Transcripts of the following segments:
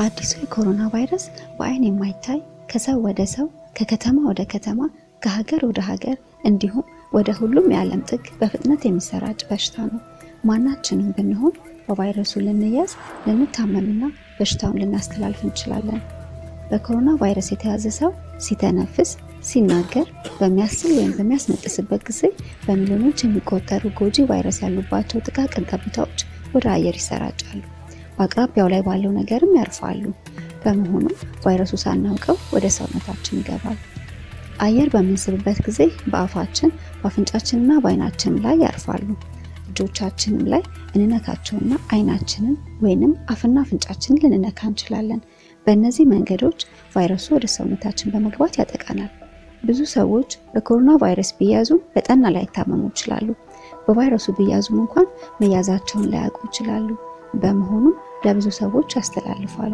አዲሱ የኮሮና ቫይረስ በአይን የማይታይ ከሰው ወደ ሰው ከከተማ ወደ ከተማ ከሀገር ወደ ሀገር እንዲሁም ወደ ሁሉም የዓለም ጥግ በፍጥነት የሚሰራጭ በሽታ ነው። ማናችንም ብንሆን በቫይረሱ ልንያዝ፣ ልንታመምና በሽታውን ልናስተላልፍ እንችላለን። በኮሮና ቫይረስ የተያዘ ሰው ሲተነፍስ፣ ሲናገር፣ በሚያስል ወይም በሚያስነጥስበት ጊዜ በሚሊዮኖች የሚቆጠሩ ጎጂ ቫይረስ ያሉባቸው ጥቃቅን ጠብታዎች ወደ አየር ይሰራጫሉ። በአቅራቢያው ላይ ባለው ነገርም ያርፋሉ። በመሆኑም ቫይረሱ ሳናውቀው ወደ ሰውነታችን ይገባል። አየር በምንስብበት ጊዜ በአፋችን በአፍንጫችንና በአይናችን ላይ ያርፋሉ። እጆቻችንም ላይ እንነካቸውና አይናችንን ወይንም አፍና አፍንጫችንን ልንነካ እንችላለን። በእነዚህ መንገዶች ቫይረሱ ወደ ሰውነታችን በመግባት ያጠቃናል። ብዙ ሰዎች በኮሮና ቫይረስ ቢያዙም በጠና ላይታመሙ ይችላሉ። በቫይረሱ ቢያዙም እንኳን መያዛቸውን ላያውቁ ይችላሉ። በመሆኑም ለብዙ ሰዎች ያስተላልፋሉ።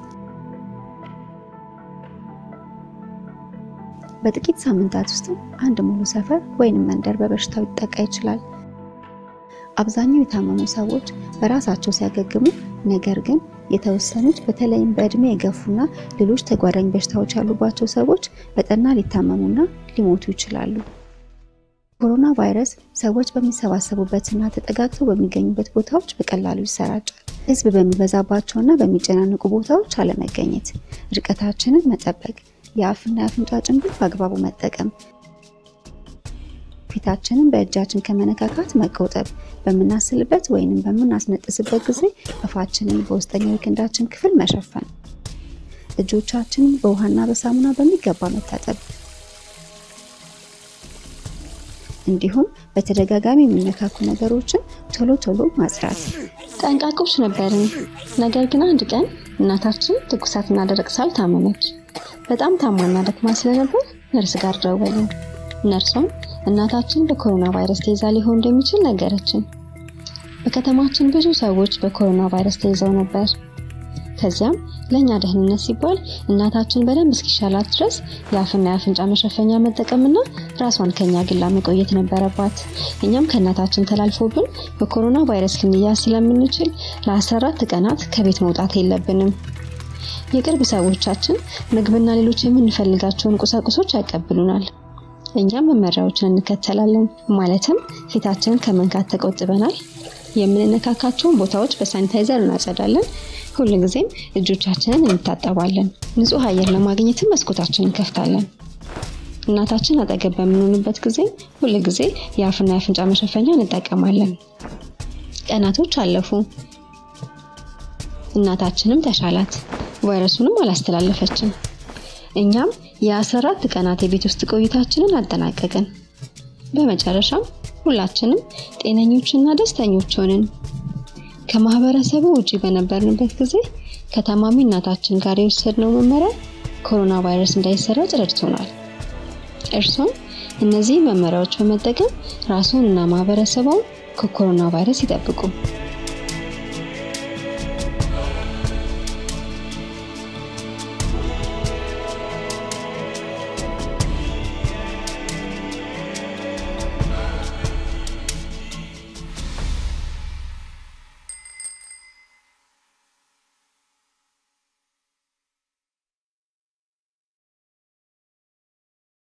በጥቂት ሳምንታት ውስጥ አንድ ሙሉ ሰፈር ወይንም መንደር በበሽታው ሊጠቃ ይችላል። አብዛኛው የታመሙ ሰዎች በራሳቸው ሲያገግሙ፣ ነገር ግን የተወሰኑት በተለይም በእድሜ የገፉና ሌሎች ተጓዳኝ በሽታዎች ያሉባቸው ሰዎች በጠና ሊታመሙና ሊሞቱ ይችላሉ። ኮሮና ቫይረስ ሰዎች በሚሰባሰቡበትና ተጠጋግተው በሚገኙበት ቦታዎች በቀላሉ ይሰራጫል። ሕዝብ በሚበዛባቸውና በሚጨናነቁ ቦታዎች አለመገኘት፣ ርቀታችንን መጠበቅ፣ የአፍና የአፍንጫ ጭንብል በአግባቡ መጠቀም፣ ፊታችንን በእጃችን ከመነካካት መቆጠብ፣ በምናስልበት ወይንም በምናስነጥስበት ጊዜ አፋችንን በውስጠኛው የክንዳችን ክፍል መሸፈን፣ እጆቻችንን በውሃና በሳሙና በሚገባ መታጠብ እንዲሁም በተደጋጋሚ የሚነካኩ ነገሮችን ቶሎ ቶሎ ማጽዳት። ጠንቃቆች ነበርን። ነገር ግን አንድ ቀን እናታችን ትኩሳትና ደረቅ ሳል ታመመች። በጣም ታማና ደክማ ስለነበር ነርስ ጋር ደወልን። ነርሷም እናታችን በኮሮና ቫይረስ ተይዛ ሊሆን እንደሚችል ነገረችን። በከተማችን ብዙ ሰዎች በኮሮና ቫይረስ ተይዘው ነበር። ከዚያም ለእኛ ደህንነት ሲባል እናታችን በደንብ እስኪሻላት ድረስ የአፍና የአፍንጫ መሸፈኛ መጠቀምና ራሷን ከኛ ግላ መቆየት ነበረባት። እኛም ከእናታችን ተላልፎብን በኮሮና ቫይረስ ልንያዝ ስለምንችል ለ14 ቀናት ከቤት መውጣት የለብንም። የቅርብ ሰዎቻችን ምግብና ሌሎች የምንፈልጋቸውን ቁሳቁሶች ያቀብሉናል። እኛም መመሪያዎችን እንከተላለን። ማለትም ፊታችንን ከመንካት ተቆጥበናል። የምንነካካቸውን ቦታዎች በሳኒታይዘር እናጸዳለን። ሁል ጊዜም እጆቻችንን እንታጠባለን። ንጹህ አየር ለማግኘትም መስኮታችንን እንከፍታለን። እናታችን አጠገብ በምንሆንበት ጊዜ ሁል ጊዜ የአፍና የአፍንጫ መሸፈኛ እንጠቀማለን። ቀናቶች አለፉ። እናታችንም ተሻላት፣ ቫይረሱንም አላስተላለፈችም። እኛም የ14 ቀናት የቤት ውስጥ ቆይታችንን አጠናቀቅን። በመጨረሻም ሁላችንም ጤነኞችና ደስተኞች ሆንን። ከማህበረሰቡ ውጪ በነበርንበት ጊዜ ከታማሚ እናታችን ጋር የወሰድነው መመሪያ ኮሮና ቫይረስ እንዳይሰራጭ ረድቶናል። እርሶም እነዚህ መመሪያዎች በመጠቀም ራስዎን እና ማህበረሰቡን ከኮሮና ቫይረስ ይጠብቁ።